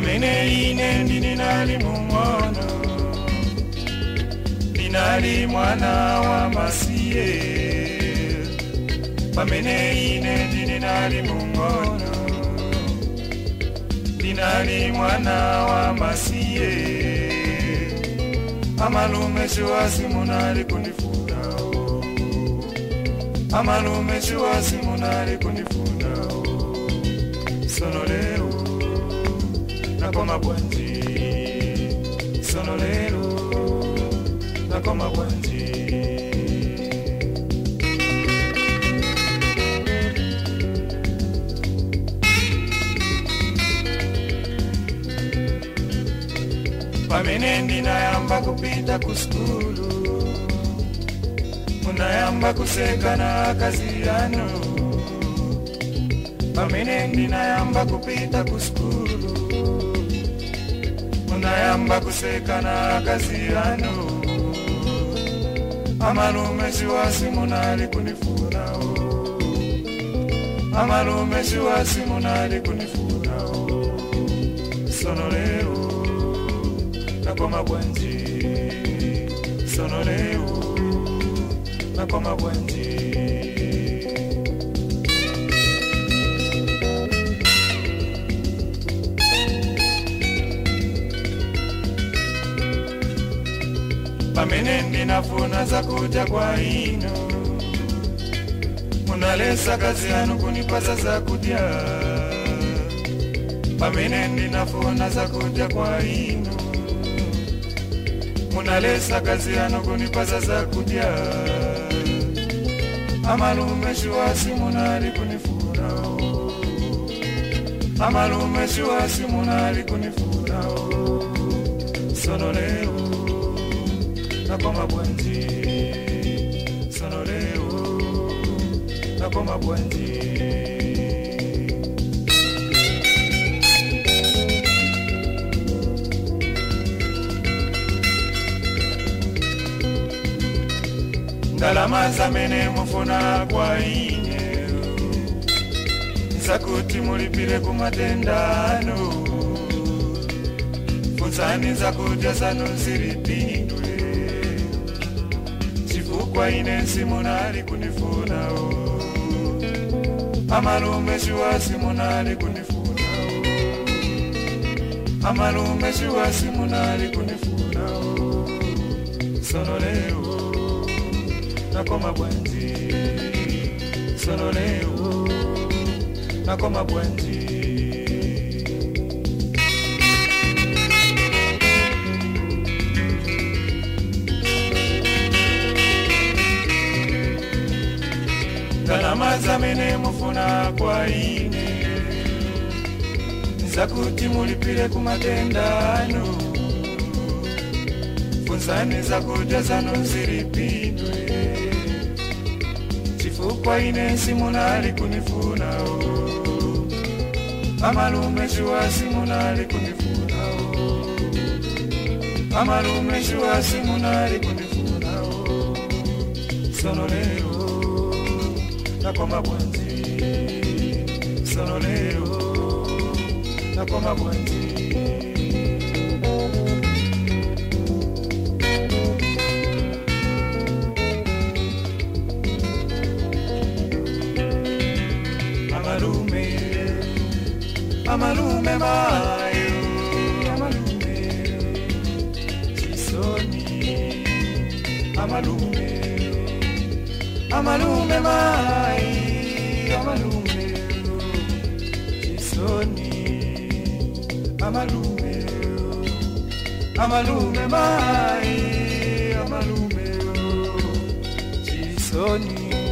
pamene ine ndini nali mung'ono ndinali mwana wa masiye pamene ine ndini nali mung'ono ndinali mwana wa masiye amalume chiwasi munali kunifundawo amalume chiwasi munali kunifundawo sono lero nakoma bwanji sono lero nakoma bwanji pamene ndinayamba kupita ku skulu munayamba kuseka na akazi yanu pamene ndinayamba kupita ku skulu munayamba kuseka na akazi yanu amalume chiwasi munali kunifunawo amalume chiwasi munali kunifunawo sono lero nakoma bwanji sono leo nakoma bwanji pamene ndinafuna zakudya kwa ino munalesa kazi yanu kunipasa zakudya pamene ndinafuna zakudya kwa ino munalesa kazi yanu kunipasa zakudya amalume chiwasi munali kunifunao amalume chiwasi munali kunifunao sono leo nakoma bwanji sono leo nakoma bwanji ndalama zamene mufuna kwa ine zakuti mulipire kumatendano funzani zakudya zanu zilipindwe chifukwa ine simunali kunifunao amalume chiwasi munali kunifunao amalume chiwasi munali kunifunao sono leo nakoma bwanji sono leo nakoma bwanji ndalama zamene mufuna kwa ine zakuti mulipire kumatendano funzani zakudya zanu zilipidwe chifukwa ine simunali kunifunao amalume chiwasi munali kunifunao amalume chiwasi munali kunifunao sono leo nakoma bwanji sono leo nakoma bwanji amalume amalume mayo amalume chisoni amalume amalume mai amalume chisoni amalume amalume mai amalume chisoni